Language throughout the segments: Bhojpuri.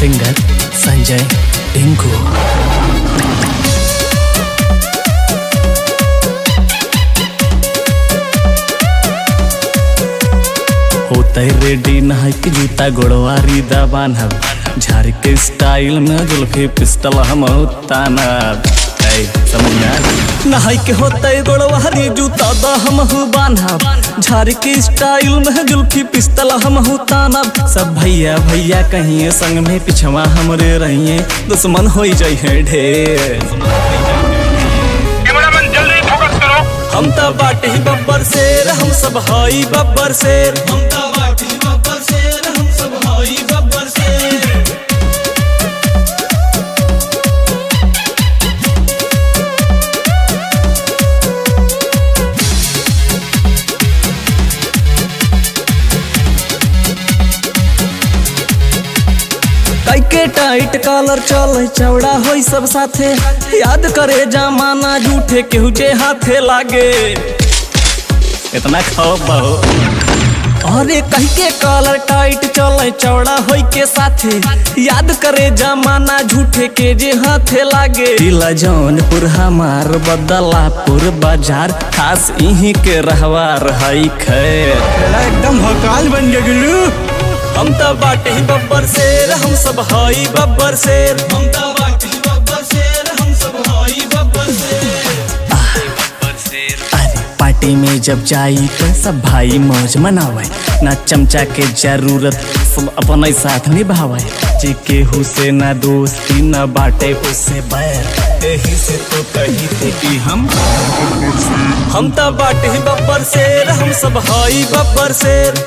सिंगर संजय टिंकू होते रेडी नहाय के जूता गोड़वारी दा बान्हब झाड़ के स्टाइल में जुल्फी पिस्टल हम तानब ऐ, समझ में आया? नहाय के होते गोड़वारी जूता दा हम बान्हब झाड़ के स्टाइल में जुल्फी पिस्टल हम तानब सब भैया भैया कहिए संग में पिछवा हमरे रहिए दुश्मन हो जाइए ढेर कैमरामैन जल्दी फोकस करो हम त बाटे बब्बर शेर हम सब हई बब्बर शेर हम त बाटे बब्बर शेर हम सब हई बब्बर शेर कैके टाइट कॉलर चल चौड़ा होई सब साथे याद करे जमाना झूठे केहू जे हाथे लागे इतना खाओ बहु अरे कह के कॉलर टाइट चल चौड़ा होई के साथे याद करे जमाना झूठे के जे हाथे लागे दिला जौनपुर हमार बदलापुर बाजार खास इही के रहवार हई खैर एकदम हकाल बन गगलू हम त बाटे ही बब्बर शेर हम सब हई बब्बर शेर हम त बाटे ही बब्बर शेर हम सब हई बब्बर शेर अरे पार्टी में जब जाई तो सब भाई मौज मनावे ना चमचा के जरूरत सब अपने साथ निभावे जे केहू से ना दोस्ती ना बाटे उससे बैर एही से तो कही थी कि हम हम त बाटे ही बब्बर शेर हम सब हई बब्बर शेर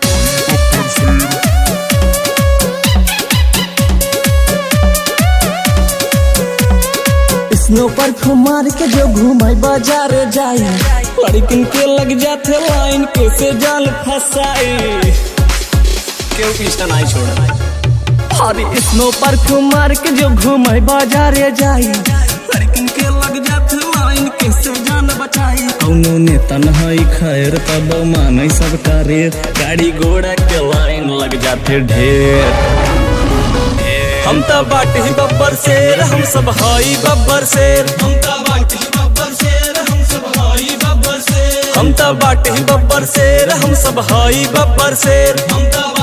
स्नो पर मार के जो घूमे बाजार जाई लड़किन के लग जाते लाइन कैसे जाल फसाई क्यों पीछा नहीं छोड़ा अरे स्नो पर मार के जो घूमे बाजार जाई लड़किन के लग जाते लाइन कैसे जान बचाई कौनो नेता नहीं खैर तब माने सब करे गाड़ी घोड़ा के लाइन लग जाते ढेर हम त बाटे ही बब्बर शेर हम सब हई बब्बर शेर हम त बाटे ही बब्बर शेर हम सब हई बब्बर शेर हम त बाटे ही बब्बर शेर हम सब हई बब्बर शेर हम त